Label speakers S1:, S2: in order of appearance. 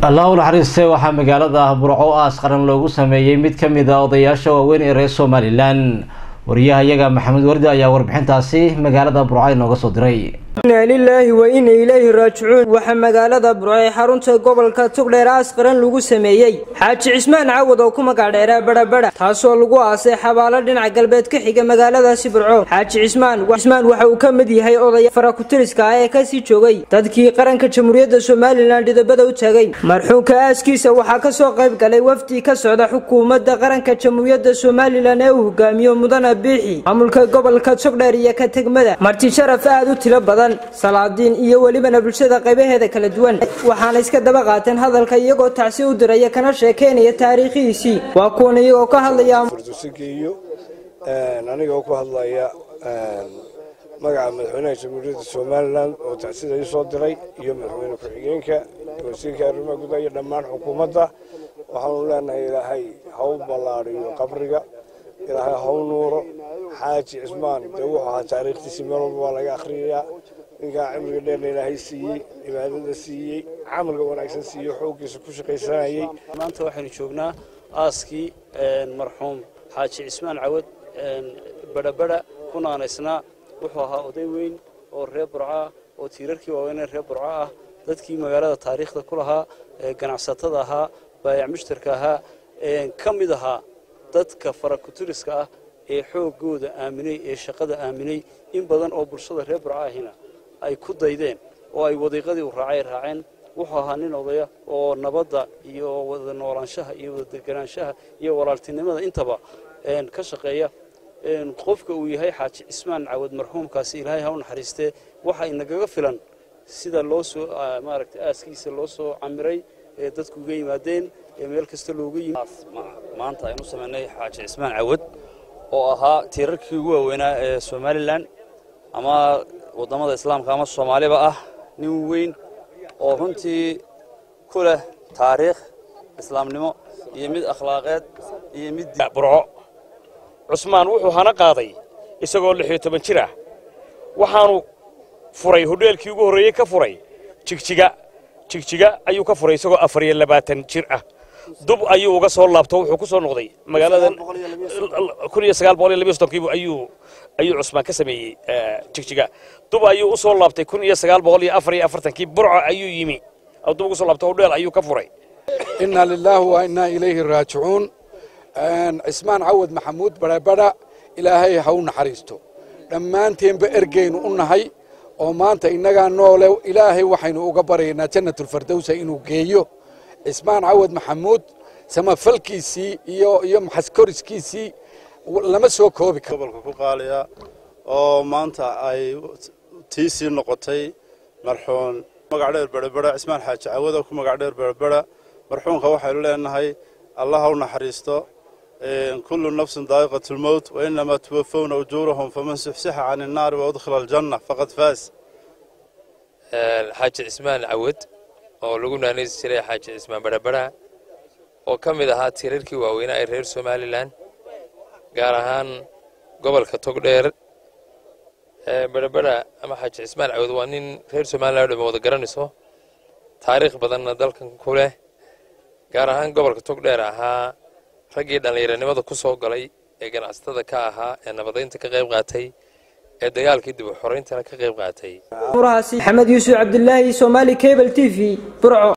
S1: allah u naxariiste waxaa magaalada burco aas qaran loogu sameeyey mid ka mid a odayaasha waaweyn ee reer somalilan wariyaha iyaga maxamed wardi ayaa warbixintaasi magaalada burco inooga soo diray
S2: inaa lilaahi wa ina ilayhi raajicuun waxaa magaalada burco ee xarunta gobolka tugdheer aas qaran lagu sameeyey xaaji cismaan cawad oo ku magacdheeraa badhabadha taasoo lagu aasay xabaalo dhinaca galbeed ka xiga magaaladaasi burco xaaji cismaan cismaan waxa uu ka mid yahay odaya farakutiriska ah ee kasii joogay dadkii qaranka jamhuuriyadda somalilan dhidabada u taagay marxuumka aaskiisa waxaa kasoo qayb galay wafdi ka socda xukuumadda qaranka jamhuuriyadda somalilan ee uu hogaamiyo mudana biixi maamulka gobolka togdheer iyo ka tegmada marti sharaf aad u tiro badan salaadiin iyo welibana bulshada qaybaheeda kala duwan waxaana iska daba qaateen hadalka iyagoo tacsi u diraya kana sheekeynaya taariikhihiisii waa kuwan iyagoo ka hadlaya
S3: furdusigeeyo anigoo ku hadlaya magaca madaxweynaha jamhuuriyadda somalilan oo tacsida ii soo diray iyo madaxweyne ku-xigeenka wasiirka arrimaha gudaha iyo dhammaan xukuumadda waxaanu leenahay ilaahay ha u ballaadhiyo qabriga ilaahay ha u nuuro xaaji cismaan dee wuxuu ahaa taariikhtiisii meel walba waa laga akhriyayaa ninkaa cimriga dheerna ilaahay siiyey cibaadada siiyey camalka wanaagsan siiyey xooggiisa ku shaqaysanayey
S4: maanta waxaynu joognaa aaskii marxuum xaaji cismaan cawad badhabadha ku naanaysnaa wuxuu ahaa oday weyn oo reer burco ah oo tiirarkii waaweynee reer burco ah dadkii magaalada taariikhda ku lahaa ganacsatada ahaa baayac mushtarka ahaa ka mid ahaa dadka farakuturiska ah ee xoogooda aaminay ee shaqada aaminay in badan oo bulshada reer burco ahina ay ku daydeen oo ay wadiiqadii u raacay raaceen wuxuu ahaa nin odaya oo nabadda iyo wada noolaanshaha iyo wada deganaanshaha iyo walaaltinimada intaba ka shaqeeya qofka uu yahay xaaji cismaan cawad marxuumkaasi ilaahay ha u naxariistee waxa inagaga filan sida loo soo maaragtay aaskiisa loo soo camiray ee dadku uga yimaadeen ee meel kasta looga yimid
S5: maanta aynu samaynay xaaji cismaan cawad oo ahaa tiirarkii ugu waaweynaa ee somalilan ama waddamada islaamka ama soomaaliba ah nin weyn oo runtii ku leh taariikh islaamnimo iyo mid akhlaaqeed iyo mid
S6: burco cusmaan wuxuu hana qaaday isagoo lix iyo toban jir ah waxaanu furay hodheelkii ugu horreeyey ka furay jigjiga jigjiga ayuu ka furay isagoo afar iyo labaatan jir ah dub ayuu uga soo laabto wuxuu ku soo noqday magaaladan kun iyo sagaal boqol iyo labiyo soddonkiibu ayuu ayuu cusmaan ka sameeyey jigjiga dub ayuu u soo laabtay kun iyo sagaal boqol iyo afar iyo afartankii burco ayuu yimi dub ugu soo laabtay hodheel ayuu ka furay
S7: inna lilaahi wa innaa ilayhi raajicuun cismaan cawad maxamuud badhabadha ilaahay ha u naxariisto dhammaanteenba ergeynu u nahay oo maanta innagaa noole ilaahay waxaynu uga baryaynaa jannatulfardowsa inuu geeyo cismaan cawad maxamuud samafalkiisii iyo iyo maxaskoriskiisii lama soo koobi karo
S8: gobolka ku qaaliya oo maanta ay tiisii noqotay marxuun magac dheer berabera cismaan xaaji cawada ku magac dheer berabera marxuunka waxaynu leenahay allah ha u naxariisto kullu nafsin daa'iqat lmowt wa inamaa tuwafowna ujuurahum faman suxsixa can innaari wa udkhila aljanna faqad faas
S9: xaaji cismaan cawad oo lagu naanaysi jiray xaaji cismaan badhabadha oo ka mid ahaa tiirarkii waaweynaa ee reer somalilan gaar ahaan gobolka togdheer badhabadha ama xaaji cismaan cawad waa nin reer somalilan o dhama wada garanayso taariikh badanna dalkan ku leh gaar ahaan gobolka togdheer ahaa raggii dhallinyaranimada ku soo galay ee ganacsatada ka ahaa ee nabadaynta ka qayb qaatay ee dagaalkii dib u xorayntana ka qayb qaatay
S2: murahaasi maxamed yuusuf cabdilaahi somaali cable t v burco